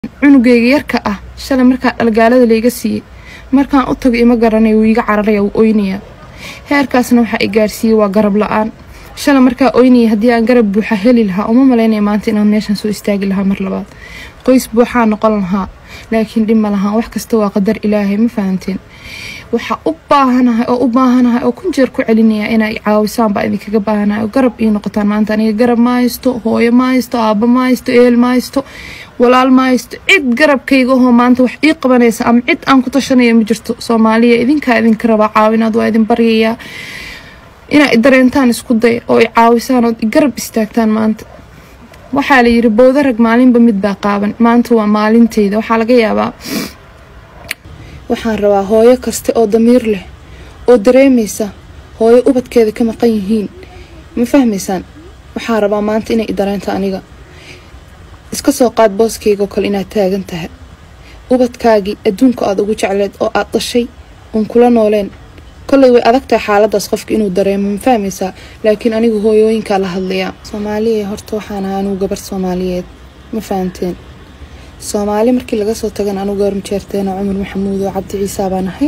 cunugeyga yarka ah shalay markaa dhalgaalada layga siiyey markaan u tago ima garanaya wuu iga cararaya wuu oynayaa heerkaasna waxaa i gaarsiiyey waa garab la-aan shalay markaa oynaya haddii aan garab buuxa heli lahaa uma malaynaya maanta inaan meeshan soo istaagi lahaa mar labaad qoys buuxaa noqon lahaa laakiin dhib ma lahaan wax kasta waa qadar ilaahay ma fahanteen waxaa u baahanahay oo u baahanahay oo kun jeer ku celinaya inay caawisaan baa idinkaga baahanahay oo garab ii noqotaan maanta aniga garab ma haysto hooyo ma haysto aabba ma haysto eel ma haysto walaal ma haysto cid garabkayga ahoo maanta wax ii qabanaysa ama cid aan ku tashanaya ma jirto soomaaliya idinkaa idinka rabaa caawinaad waa idin baryayaa inaa dareentaan isku day oo i caawisaan ood garab istaagtaan maanta waxaa la yiri bowda rag maalinba mid baa qaaban maanta waa maalinteyda waxaa laga yaabaa waxaan rabaa hooyo kaste oo damiir leh oo dareemaysa hooyo ubadkeeda ka maqan yihiin ma fahmaysaan waxaa rabaa maanta inay i dareento aniga iska soo qaad booskaygaoo kale inaad taagan tahay ubadkaagii adduunka aad ugu jecleed oo aad dhashay uun kula nooleen kolley way adag tahay xaaladaas qofka inuu dareemo ma fahmaysaa laakiin anigu hooyooyinkaa la hadlayaa soomaaliya horta waxaan ahaa anugu gabar soomaaliyeed ma fahanteen soomaali markii laga soo tagan anugu gabar majeerteena cumar maxamuud oo cabdi ciisaa baan ahay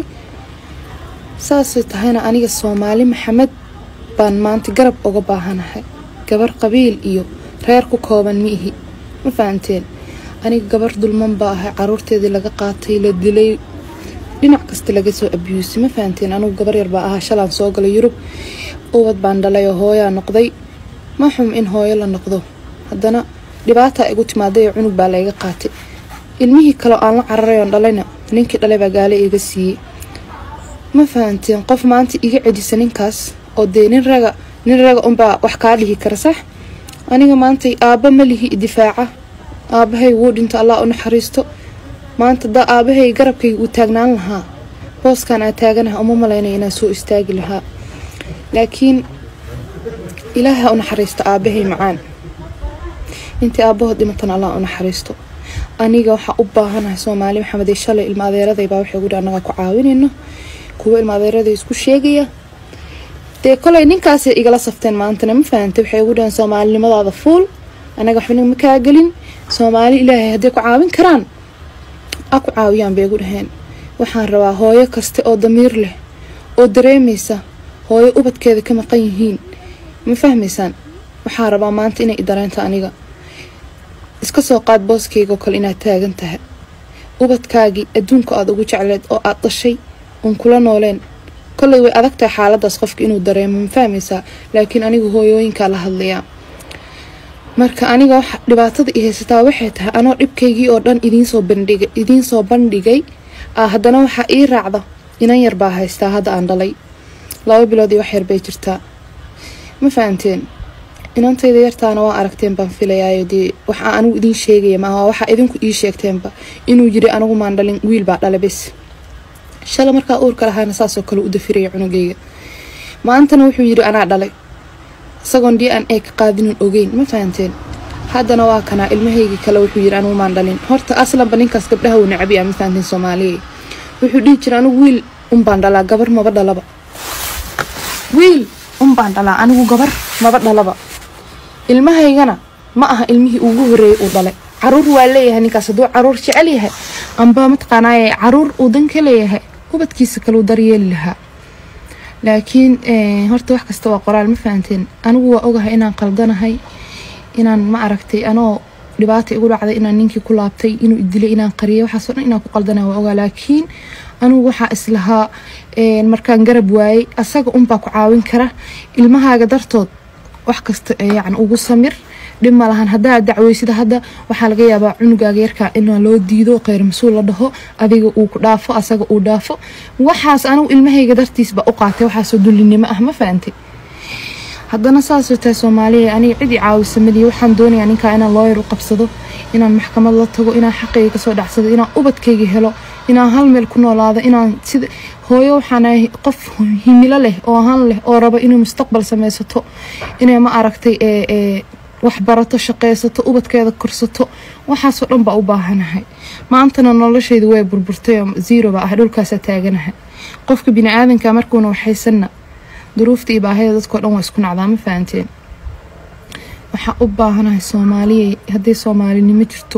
saasay tahayna aniga soomaali maxamed baan maanta garab uga baahanahay gabar qabiil iyo reer ku kooban ma ihi ma fahanteen aniga gabar dulman baa ahay caruurteedii laga qaatay la dilay dhinac kasta laga soo abiyuusay ma fahanteen anugu gabar yar baa ahaa shalaan soo galay yurub ubad baan dhalay oo hooyaa noqday ma xum in hooyo la noqdo haddana dhibaataa igu timaaday oo cunug baa layga qaatay ilmihii kaleo aan la cararay oon dhalayna ninkii dhalay baa gaale iga siiyey ma fahanteen qof maanta iga cedisa ninkaas oo dee nin raga nin raga unbaa wax kaa dhihi kara sax aniga maantay aabba ma lihi difaaca aabbahay wuu dhinto allah u naxariisto maanta da aabahay garabkayga uu taagnaan lahaa booskan aa taaganaha uma malaynaya inaan soo istaagi lahaa laakiin ilaaha u naxariisto aabahay macaan intii aabahood dhimatan allah u naxariisto aniga waxaa u baahanahay soomaali maxamedey shalay ilma adeeradaybaa waxay gudhi annagaa ku caawinayno kuwa ilma adeeraday isku sheegaya dee kolay ninkaasay igala safteen maantana ma fahantay waxay ugu dhahan soomaalinimadaada fuul annaga waxbana ma kaa gelin soomaali ilaahay hadday ku caawin karaan a ku caawiyaan bay igu dhaheen waxaan rabaa hooyo kaste oo damiir leh oo dareemaysa hooyo ubadkeeda ka maqan yihiin ma fahmaysaan waxaa rabaa maanta inay i dareento aniga iska soo qaad booskaygaoo kale inaad taagan tahay ubadkaagii adduunka aad ugu jecleed oo aad dhashay uun kula nooleen kolley way adag tahay xaaladaas qofka inuu dareemo ma fahmaysaa laakiin anigu hooyooyinkaa la hadlayaa marka aniga waxa dhibaatada i haysataa waxay tahay anoo dhibkaygii oo dhan idiinsoo bandhigay idiinsoo bandhigay ah haddana waxaa ii raacda inan yar baa haystaa hadda aan dhalay laba bilood iyo wax yar bay jirtaa ma fahanteen inantayda yartaana waa aragteen baan filayaayo dee waxaa anigu idiin sheegaya maaha waxaa idinku ii sheegteenba inuu yiri anigu maan dhalin wiil baa dhala bes shala markaa uurka lahaana saasoo kale u dafiraya cunugayga maantana wuxuu yiri anaa dhalay isagoon d n a ka qaadinin ogeyn ma fahanteen haddana waa kanaa ilmahaygii kale wuxuu yiri anigu maan dhalin horta aslanba ninkaas gabdhaha uu nacabiya ma fahanteen soomaaliya wuxuu dhihi jira anigu wiil unbaan dhalaa gabar maba dhalaba wiil unbaan dhalaa anigu gabar maba dhalaba ilmahaygana ma aha ilmihii ugu horeeyay uu dhalay caruur waa leeyahay ninkaas hadduu caruur jecel yahay amba mataqaanaaye caruur uu dan ka leeyahay ubadkiisa kaleu daryeeli lahaa laakiin horta wax kasta waa qoraal ma fahanteen anigu waa ogahay inaan qaldanahay inaan ma aragtay anoo dhibaata igu dhacday inaan ninkii ku laabtay inuu idilay inaan qariyay waxaasoo dhan inaan ku qaldanahay waa ogaa laakiin anigu waxaa islahaa markaan garab waayey asaga unbaa ku caawin kara ilmahaaga dartood wax kasta yacni ugu samir dhib ma lahan haddaa dacweysida hadda waxaa laga yaabaa cunugaaga yarkaa inaa loo diido kheyr mas-uul la dhaho adiga uu ku dhaafo asaga uu dhaafo waxaas anigu ilmahayga dartiisba u qaatay waxaasoo dullinimo ah ma fahantay haddana saasoo tahay soomaaliya aniga cid i caawisa maliya waxaan doonayaa ninkaa inaan looyar u qabsado inaan maxkamad la tago inaan xaqayga kasoo dhacsado inaan ubadkayga helo inaan hal meel ku noolaado inaan sida hooyo waxaan ahay qof himilo leh oo han leh oo rabo inuu mustaqbal sameysato inay ma aragtay wax barato shaqeysato ubadkeeda korsato waxaasoo dhan baa u baahanahay maantana noloshaydu way burburtay oo zero baa ah dhulkaasa taaganahay qofka bini-aadanka markuuna waxaysanna duruufta iyo baahida dadkao dhan waa isku nacdaa ma fahanteen waxaa u baahanahay soomaaliya hadday soomaalinimo jirto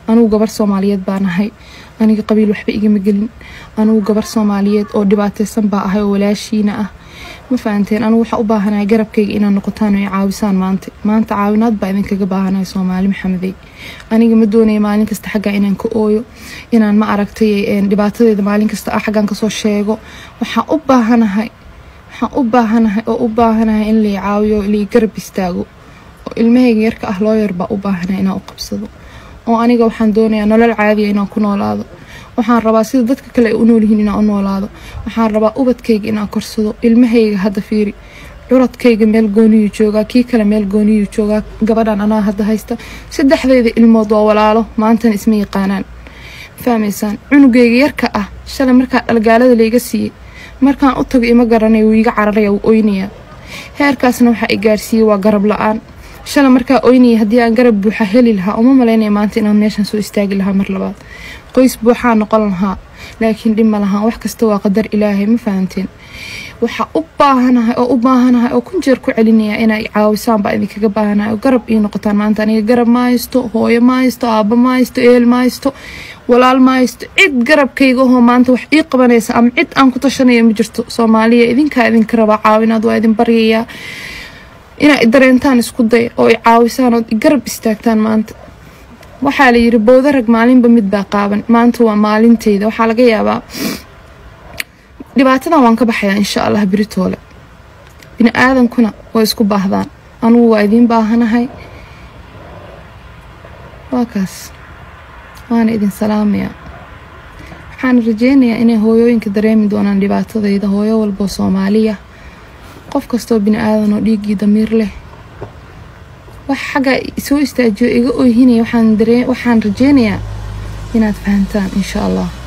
anugu gabar soomaaliyeed baan ahay aniga qabiil waxba igama gelin anugu gabar soomaaliyeed oo dhibaateysan baa ahay oo walaashiina ah ma fahanteen anugu waxaa u baahanahay garabkayga inaad noqotaan oo i caawisaan maanta maanta caawinaad baa idinkaga baahanahay soomaali maxamedey aniga ma doonaya maalin kasta xaggaa inaan ka ooyo inaan ma aragtay dhibaatadeeda maalin kasta ah xaggaan kasoo sheego waxaan u baahanahay waxaan u baahanahay oo u baahanahay in lai caawiyo lai garab istaago oo ilmahayga yarka ah loo yar baa u baahanahay inaan u qabsado oo aniga waxaan doonayaa nolol caadiya inaan ku noolaado waxaan rabaa sida dadka kale ay u noolyihiin inaan u noolaado waxaan rabaa ubadkayga inaan korsado ilmahayga hadda fiiri curadkayga meel gooniyuu joogaa kii kale meel gooniyuu joogaa gabadhan anaa hadda haysta saddexdayda ilmood waa walaalo maantana isma yaqaanaan fahmaysaan cunugayga yarka ah shalay markaa dhalgaalada layga siiyey markaan u tago ima garanay wuu iga cararaya wuu oynayaa heerkaasna waxaa i gaarsiiyey waa garab la-aan shalay markaa oynaya haddii aan garab buuxa heli lahaa uma malaynaya maanta inaan meeshan soo istaagi lahaa mar labaad qoys buuxaa noqon lahaa laakiin dhib ma lahaan wax kasta waa qadar ilaahay ma fahanteen waxaa u baahanahay oo u baahanahay oo kun jeer ku celinaya inay caawisaan baa idinkaga baahanahay oo garab ii noqotaan maanta aniga garab ma haysto hooyo ma haysto aabba ma haysto eel ma haysto walaal ma haysto cid garabkayga ahoo maanta wax ii qabanaysa ama cid aan ku tashanaya ma jirto soomaaliya idinkaa idinka rabaa caawinaad waa idin baryayaa inaa dareentaan isku day oo i caawisaan ood i garab istaagtaan maanta waxaa la yiri bowda rag maalinba mid baa qaaban maanta waa maalinteyda waxaa laga yaabaa dhibaatadan waan ka baxayaa insha allah beritoole bini aadankuna way isku baahdaan anugu waa idiin baahanahay waa kaas waana idin salaamayaa waxaan rajeynayaa inay hooyooyinka dareemi doonaan dhibaatadayda hooyo walboo soomaaliya qof kastoo bini aadan oo dhiiggii damiir leh wax xagga soo istaajiyo iga oyhinaya waxaan rajeynayaa inaad fahantaan insha allah